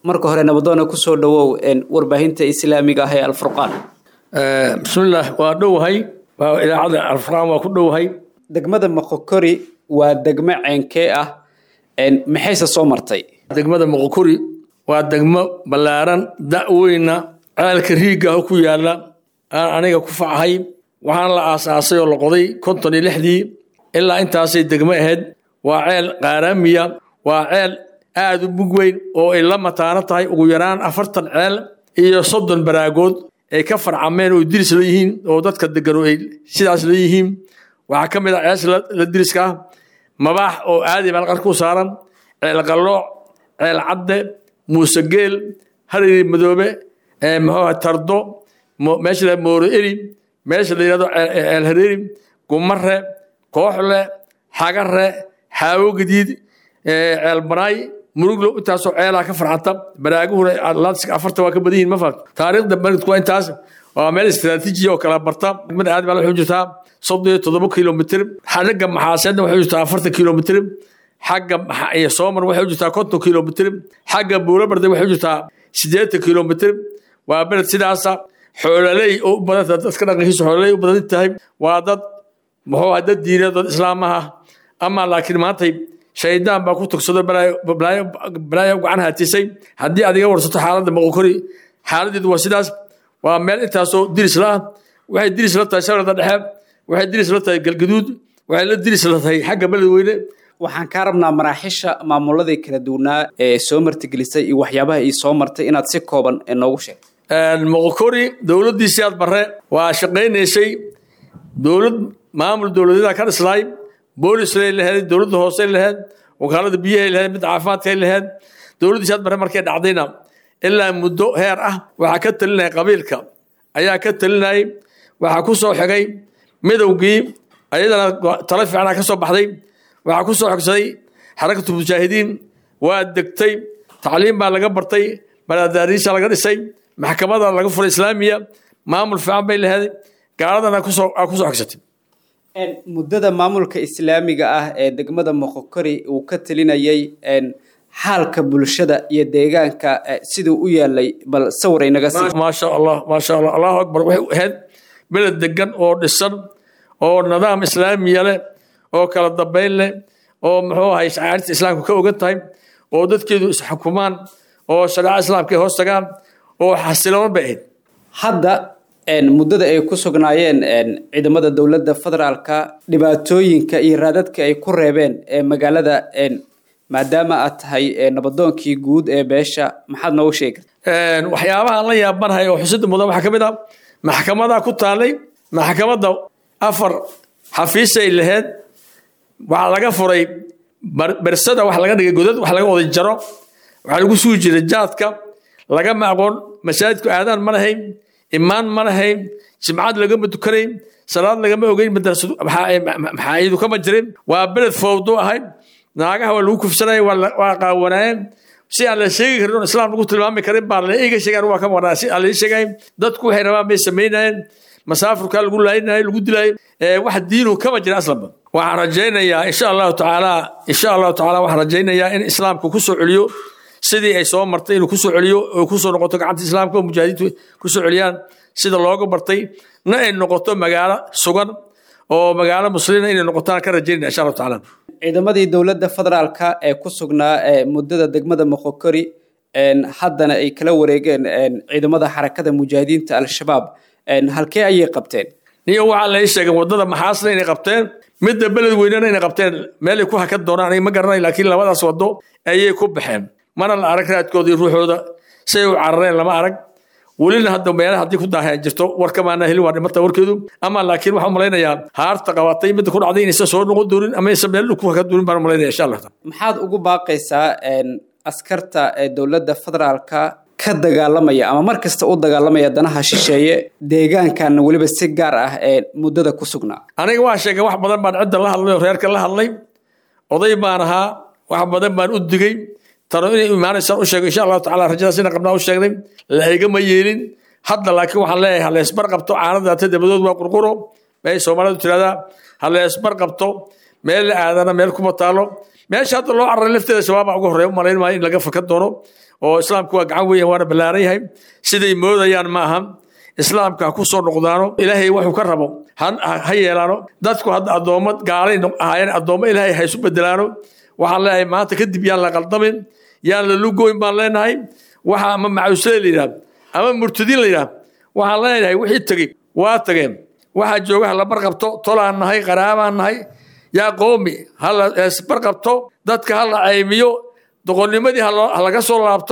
marka hore nabadoona kusoo dhawow warbaahinta islaamiga ah ee alfurqaan bismillaah waa dhowahay waa idaacadda alfurqaan waa ku dhowahay degmada moqokori waa degmo ceenkee ah maxayse soo martay degmada moqokori waa degmo ballaaran da-weyna ceelka riigah ku yaala aan aniga ku facahay waxaana la aasaasay oo la qoday konton iyo lixdii ilaa intaasay degmo ahayd waa ceel qaaraamiya waa ceel aada u mug weyn oo ay la mataano tahay ugu yaraan afartan ceel iyo soddon baraagood ay ka farcameen oo diris leeyihiin oo dadka degano ay sidaas leeyihiin waxaa ka mid ah cees la diriska ah mabaax oo aadi baa qarku saaran ceel qallooc ceel cadde muuse geel hariri madoobe muxuu tardo meesha la mooro eri meesha la yidhahdo ceel hareeri gumare kooxle xagare xaawo gadiid ceel banaay muruglo intaasoo ceelaha ka farxanta baraaguhuna atlantic afarta waa ka badan yihin ma fahat taariikhda maridku waa intaas waa meel istiraatiiji oo kala barta degmada aad baa waxay jirtaa soddon iyo toddoba kilomitr xagga maxaaseedna waxay jirtaa afartan kilomitr xagga soomar waxay jirtaa konton kilomitr xagga buurabarde waxay jirtaa siddeetan kilomitr waa beled sidaasa xoololey oo u badan dadka dhaqankiisa xoololey u badan tahay waa dad muxuu ah dad diineed dad islaamaha ama laakiin maantay shaydaan baa ku tugsado balaayo gacan haatisay haddii aad iga warsato xaaladda moqokori xaaladeedu waa sidaas waa meel intaasoo diris la ah waxay diris la tahay shabeelada dhexe waxay diris la tahay galgaduud waxay la diris la tahay xagga beledweyne waxaan kaa rabnaa maraaxisha maamuladii kala duwanaa ee soo martigelisay iyo waxyaabaha ii soo martay inaad si kooban noogu sheeg moqokori dowladdiisii aad bare waa shaqaynaysay dowlad maamul dowladyada ka dhislaay boolisay lahayd dowladda hoose lahayd wakaalada biyahay lahayd mid caafimaadkay lahayd dowladdiisi aad bare markay dhacdayna ilaa muddo heer ah waxaa ka talinaya qabiilka ayaa ka talinayay waxaa ku soo xigay midowgii ayadana talo fiicana ka soo baxday waxaa ku soo xogsaday xarakatu mujaahidiin waa degtay tacliim baa laga bartay balaadaariisha laga dhisay maxkamada laga furay islaamiya maamul fiican bay lahayd gaaladana kusoo kusoo xogsatay muddada maamulka islaamiga ah ee degmada moqokori uu ka talinayay xaalka bulshada iyo deegaanka siduu u yaalay bal sawir inaga sii maasha allah maasha allah allahu akbar waxay ahayd beled degan oo dhisan oo nidaam islaamiya leh oo kala dambayn leh oo muxuu ahay shacairta islaamka ka ogan tahay oo dadkeedu isxukumaan oo shareeca islaamka ay hoos tagaan oo xasiloon bay ahayd hadda muddada ay ku sugnaayeen ciidamada dowladda federaalka dhibaatooyinka iyo raadadka ay ku reebeen ee magaalada maadaama aad tahay nabadoonkii guud ee beesha maxaad noogu sheegi waxyaabaha la yaabanahay oo xusida mudan waxaa ka mid ah maxkamadaa ku taalay maxkamadda afar xafiisay lahayd waxaa laga furay bersada wax laga dhigay godad wax laga oday jaro waxaa lagu sugi jiray jaadka lagama aqoon masaajidku aadaan ma lahayn imaan ma lahayn jimcad lagama tukanayn salaad lagama ogeyn maxaayidu kama jirin waa beled fowdo ahayd naagaha waa lagu kufsanaya waa qaawanaayeen si aan la sheegi karin islaam lagu tilmaami karin baa la iga sheegaan waa ka waraa si aan la sheegay dadku waxay rabaan bay samaynayeen masaafurka lagu laayinayo lagu dilayo wax diinu kama jira aslanba waxaan rajaynayaa insha allahu tacaala insha allahu tacaala waxaan rajaynayaa in islaamku kusoo celiyo sidii ay soo martay inuu kusoo celiyo oo kusoo noqoto gacanta islaamka oo mujaahidiintu kusoo celiyaan sida looga bartay na ay noqoto magaalo sugan oo magaalo muslimiina inay noqotaan ka rajaynaya insha allahu tacaala ciidamadii dowladda federaalka ee ku sugnaa muddada degmada moqokori haddana ay kala wareegeen ciidamada xarakada mujaahidiinta al-shabaab halkee ayay qabteen niyo waxaa la ii sheegay waddada maxaasna inay qabteen midda beled weynena inay qabteen meelay ku hakan doonaan aniga ma garanay laakiin labadaas waddo ayay ku baxeen mana la arag raadkooda iyo ruuxooda say u carareen lama arag welina hadda meelaha haddii ku daaheen jirto warkamaana helin waa dhimata warkeedu ama laakiin waxaan malaynayaa haarta qabatay midda ku dhacday inaysan soo noqon doonin ama aysan meel ku hakan doonin baan malaynaya insha allah maxaad ugu baaqaysaa askarta ee dowladda federaalka ka dagaalamaya ama mar kasta u dagaalamaya danaha shisheeye deegaankan weliba si gaar ah ee muddada ku sugnaa aniga waa sheegay wax badan baan cidda la hadlay oo reerka la hadlay oday baan ahaa wax badan baan u digay tano inay imaanaysaan u sheegay insha allahu tacala rajadaas ina qabnaa u sheegnay la igama yeelin hadda laakiin waxaan leeyahay ha leesbar qabto caanadaata dabadood waa qurquro bay soomaalidu tiraahdaa ha leesbar qabto meel la aadana meel kuma taalo meesha hadda loo cararay lafteeda shabaaba ugu horreeya umalayn maayo in laga fakan doono oo islaamku waa gacan weyn waana ballaaran yahay siday moodayaan ma aha islaamka ha ku soo noqdaano ilaahay wuxuu ka rabo ha yeelaano dadku hadda addoommo gaalay ahaayeen addoommo ilaahay ha isu bedelaano waxaan leeyahay maanta kadib yaan la qaldamin yaan la lugoyn baan leenahay waxa ama macuusada la yidhaah ama murtadiin la yidhaah waxaan leenahay wixii tegey waa tageen waxaa jooga hala barqabto tolaan nahay qaraabaan nahay yaa qoomi hala barqabto dadka hala caymiyo doqonnimadii halaga soo laabto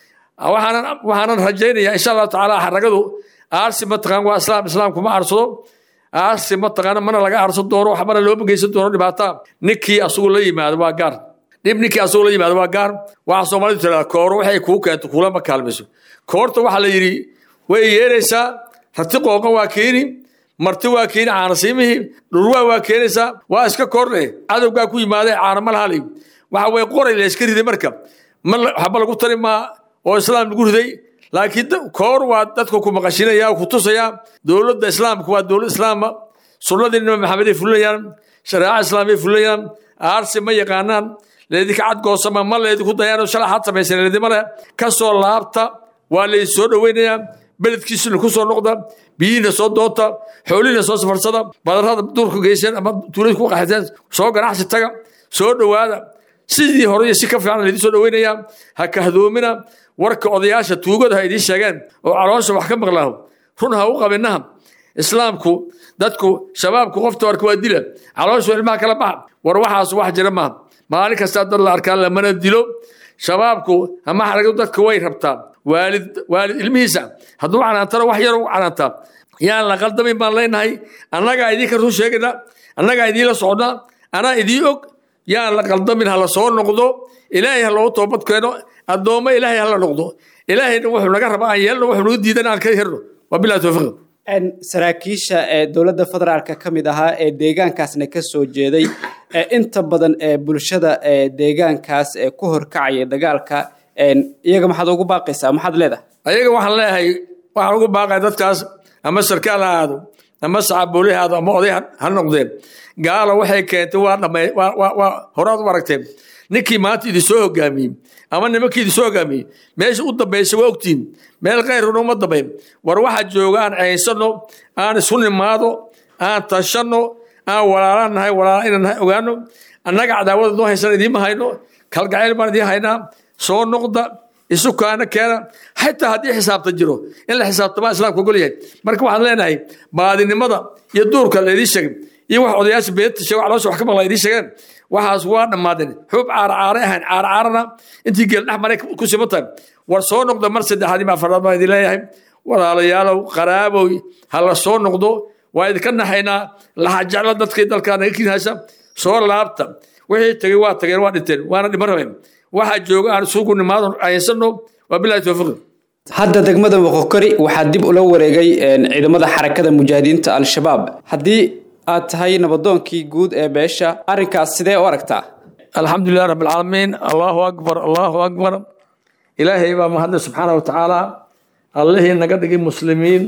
waxaanan rajaynayaa insha allahu tacaala xaragadu aarsi mataqaan waa islaam islaamku ma aarsado aarsi mataqaana mana laga aarsan doono waxbana looma geysan doono dhibaata ninkii asugu la yimaado waa gaar dhib ninkii asugu la yimaado waa gaar waxaa soomaalidu tirahdaa kooro waxay kuu keento kulama kaalmayso koorta waxaa la yidhi way yeeraysaa rati qooqan waa keeni marti waa keeni caanasiimihii dhurwaa waa keenaysaa waa iska koorle cadowgaa ku yimaadee caana ma lahali waxa weye qoray la iska riday marka waxba lagu tari maa oo islaam lagu riday laakiin koor waa dadka ku maqashinaya ku tusaya dowladda islaamka waa dowlad islaama sunnadii nabi maxamed ay fulinayaan shareeca islaamay fulinayaan aarsi ma yaqaanaan leedika cadgoosama ma leediku dayaan shalay xad samaysan leedima leh ka soo laabta waa laydin soo dhoweynayaa beledkiisuna ku soo noqda biyihiina soo doonta xoolihiina soo safarsada badarrada duurka geyseen ama tuulada ku qaxateen soo ganacsi taga soo dhowaada sidii hore iyo si ka fiican laydin soo dhoweynayaa ha kahdoomina warka odayaasha tuugada ha idiin sheegeen oo caloosha wax ka maqlaaho run ha u qabinaha islaamku dadku shabaabku qofta warka waa dila caloosha ilmaha kala baxa war waxaas wax jira maaha maalin kastaa dad la arkaa lamana dilo shabaabku ama xaragadu dadka way rabtaa waalid waalid ilmihiisa hadduu canaantana wax yar u canaantaa yaan la qaldamin baan leenahay annagaa idinka run sheegayna annagaa idiinla socnaa anaa idiin og yaan la qaldamin ha la soo noqdo ilaahay ha loogu toobad keeno addoommo ilaahay ha la noqdo ilaahayna wuxuu naga rabaa aan yeelno wuxuu naga diidan aan ka herno waa bilahi tawfiiq saraakiisha ee dowladda federaalka ka mid ahaa ee deegaankaasna ka soo jeeday ee inta badan ee bulshada ee deegaankaas ee ku horkacaya dagaalka iyaga maxaad ugu baaqaysaa maxaad leedahay ayaga waxaan leeyahay waxaan ugu baaqaya dadkaas ama sarkaal ha aado ama saxaabooli ha aado ama oday ha noqdeen gaala waxay keentay waa dhamay waa horaad u aragteen ninkii maanta idin soo hogaamiyey ama nimankii idin soo hogaamiyey meesha u dambaysa waa ogtiin meel kayruna uma dambayn war waxaa jooga aan ceynsano aan isu nimaado aan tashanno aan walaalaan nahay walaala inaan nahay ogaano annaga cadaawada noo haysan idiinma hayno kalgacayl baan idiin haynaa soo noqda isu kaana keena xataa haddii xisaabta jiro in la xisaabtamaa islaamka ogol yahay marka waxaan leenahay baadinimada iyo duurka laydii sheegay iyo wax odayaasha beenta sheego caloosha wax ka maqla idiin sheegeen waxaas waa dhammaadeen xuub caaracaare ahayn caaracaarana intii geel dhex maray ku siman tahay war soo noqda mar saddexaad ima afaraad baan idin leeyahay walaalayaalow qaraabow ha la soo noqdo waa idinka naxaynaa laxajecla dadkii dalkaa naga kinhaysa soo laabta wixii tegey waa tageen waa dhinteen waana dhiman rabeen waxaa jooga aan isugu nimaado aynsano waa bilahi tawfiiq hadda degmada moqokori waxaa dib ula wareegay ciidamada xarakada mujaahidiinta al-shabaab haddii aad tahay nabadoonkii guud ee beesha arrinkaas sidee u aragtaa alxamdulilah rabb alcaalamiin allahu akbar allahu akbar ilaahay baa mahadle subxaana watacaala allihii naga dhigay muslimiin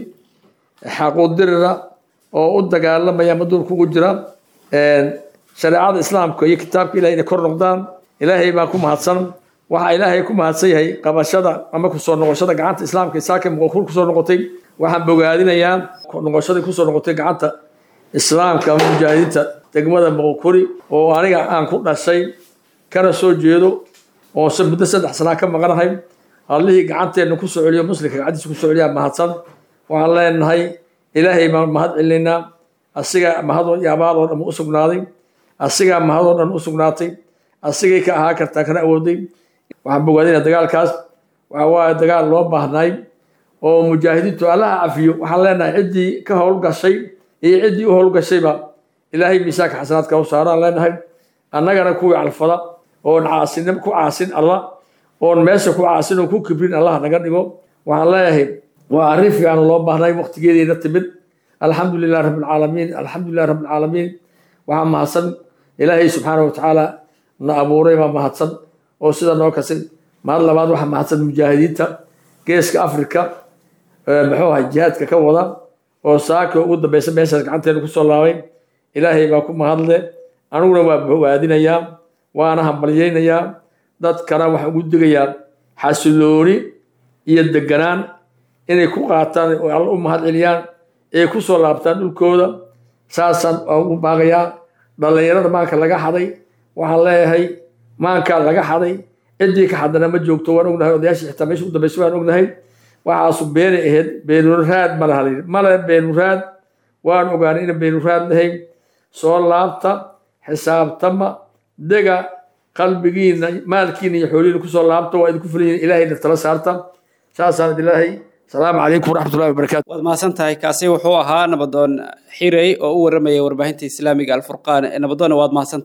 xaquudirira oo u dagaalamaya maduulka ugu jira shareecada islaamka iyo kitaabka ilahay inay kor noqdaan ilaahay baa ku mahadsan waxaa ilaahay ku mahadsan yahay qabashada ama kusoo noqoshada gacanta islaamka isaaka muqokur kusoo noqotay waxaan bogaadinayaa noqoshadii kusoo noqotay gacanta islaamka ama mujaahidiinta degmada muqokuri oo aniga aan ku dhashay kana soo jeedo oo muddo saddex sanaa ka maqanahay allihii gacanteenna kusoo celiyo muslimka gacantiisa kusoo celiyaa mahadsan waxaan leenahay ilaahay baan mahad celinaynaa asigaa mahadoo iyo abaadoo dhan u sugnaaday asigaa mahadoo dhan u sugnaatay asigay ka ahaa kartaa kana awooday waxaan bogaadinaa dagaalkaas waxa waaye dagaal loo baahnay oo mujaahidiintu allaha cafiyo waxaan leenahay ciddii ka howlgashay iyo ciddii u howlgashayba ilaahay miisaanka xasanaadka u saaraan leenahay annagana kuwii calfada oon caasinimo ku caasin allah oon meesha ku caasin oon ku kibrin allah naga dhigo waxaan leeyahay waa arrin fiican loo baahnay waqtigeediina timid alxamdu lilah rabbi alcaalamiin alxamdu lilah rabbi alcaalamiin waxaa mahadsan ilaahay subxaana watacaala na abuuray baa mahadsan oo sida noo kasin mahad labaad waxaa mahadsan mujaahidiinta geeska afrika muxuu ahay jihaadka ka wada oo saaka ugu dambeysa meeshaas gacanteena kusoo laabay ilaahay baa ku mahadle aniguna waa bogaadinayaa waana hambalyaynayaa dadkana waxaan ugu digayaa xasilooni iyo deganaan inay ku qaataan oo alla u mahad celiyaan ee ku soo laabtaan dhulkooda saasaan ugu baaqayaa dhallinyarada maanka laga xaday waxaan leeyahay maankaa laga xaday ciddii ka xadana ma joogto waan ognahay odayaashii xitaa meesha u dambaysa waan ognahay waxaasu beenay ahayd beenuraad ma laha male beenuraad waan ogaanay ina beenuraad lahayn soo laabta xisaabtama dega qalbigiina maalkiina iyo xoolihiina kusoo laabta waa idinku fulan yihin ilaahayna tala saarta saasaan idilaahay asalaamu calaykum waraxmatullahi wabarakatu waad mahadsan tahay kaasi wuxuu ahaa nabadoon xirey oo u warramaya warbaahinta islaamiga alfurqaan nabadoonna waad mahadsan